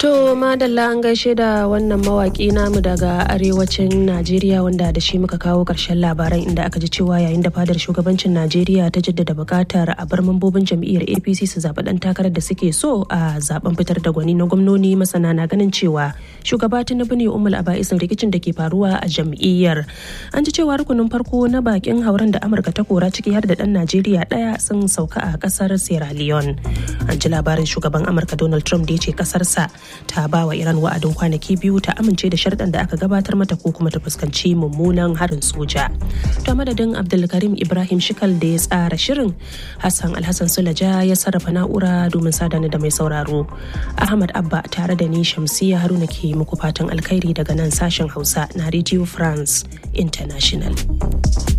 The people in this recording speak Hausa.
To madalla an gaishe da wannan mawaki namu daga arewacin Najeriya wanda da shi muka kawo ƙarshen labaran inda aka ji cewa yayin da fadar shugabancin Najeriya ta jaddada buƙatar a bar mambobin jam'iyyar APC su zaɓi ɗan takarar da suke so a zaben fitar da gwani na gwamnoni masana na ganin cewa shugaba Tinubu ne umul aba'isin rikicin da ke faruwa a jam'iyyar. An ji cewa rukunin farko na bakin hauren da Amurka ta kora ciki har da ɗan Najeriya ɗaya sun sauka a ƙasar Sierra Leone. An ji labarin shugaban Amurka Donald Trump da ya ce ƙasarsa ta ba wa Iran wa'adin kwanaki biyu ta amince da sharɗan da aka gabatar mata ko kuma ta fuskanci mummunan harin soja. Ta madadin Abdulkarim Ibrahim Shikal da ya tsara shirin Hassan Alhassan Sulaja ya sarrafa na'ura domin sadana da mai sauraro. Ahmad Abba tare da ni Shamsiya Haruna ke muku fatan alkhairi daga nan sashen Hausa na Radio France International.